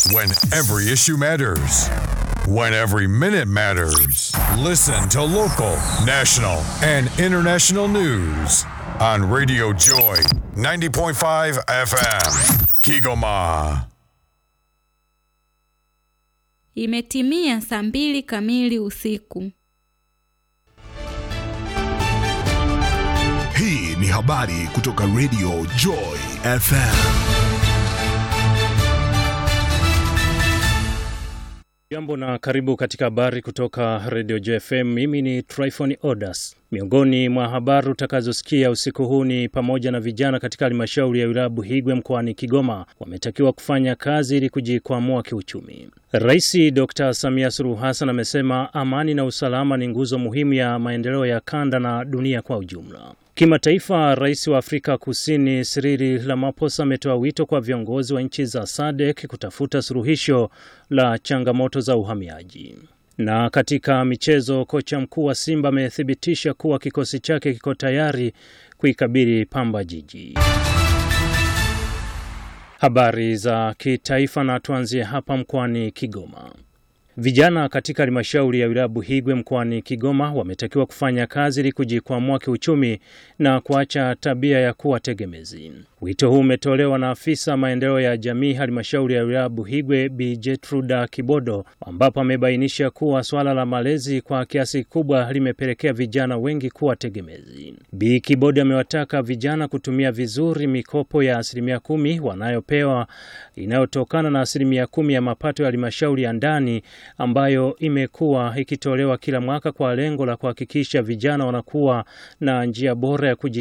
When every issue matters. When every minute matters. Listen to local, national, and international news on Radio Joy 90.5 FM. Kigoma. Imetimia saa mbili kamili usiku. Hii ni habari kutoka Radio Joy FM. Jambo na karibu katika habari kutoka Radio JFM. Mimi ni Tryphon Odas. Miongoni mwa habari utakazosikia usiku huu ni pamoja na vijana katika halmashauri ya wilaya Buhigwe mkoani Kigoma wametakiwa kufanya kazi ili kujikwamua kiuchumi. Rais Dr. Samia Suluhu Hassan amesema amani na usalama ni nguzo muhimu ya maendeleo ya kanda na dunia kwa ujumla. Kimataifa, rais wa Afrika Kusini Cyril Ramaphosa ametoa wito kwa viongozi wa nchi za SADC kutafuta suluhisho la changamoto za uhamiaji. Na katika michezo, kocha mkuu wa Simba amethibitisha kuwa kikosi chake kiko tayari kuikabili Pamba Jiji. Habari za kitaifa, na tuanzie hapa mkoani Kigoma. Vijana katika halmashauri ya wilaya Buhigwe mkoani Kigoma wametakiwa kufanya kazi ili kujikwamua kiuchumi na kuacha tabia ya kuwa tegemezi. Wito huu umetolewa na afisa maendeleo ya jamii halmashauri ya wilaya Buhigwe Bi Jetruda Kibodo, ambapo amebainisha kuwa swala la malezi kwa kiasi kikubwa limepelekea vijana wengi kuwa tegemezi. Bi Kibodo amewataka vijana kutumia vizuri mikopo ya asilimia kumi wanayopewa inayotokana na asilimia kumi ya mapato ya halmashauri ya ndani ambayo imekuwa ikitolewa kila mwaka kwa lengo la kuhakikisha vijana wanakuwa na njia bora ya kuji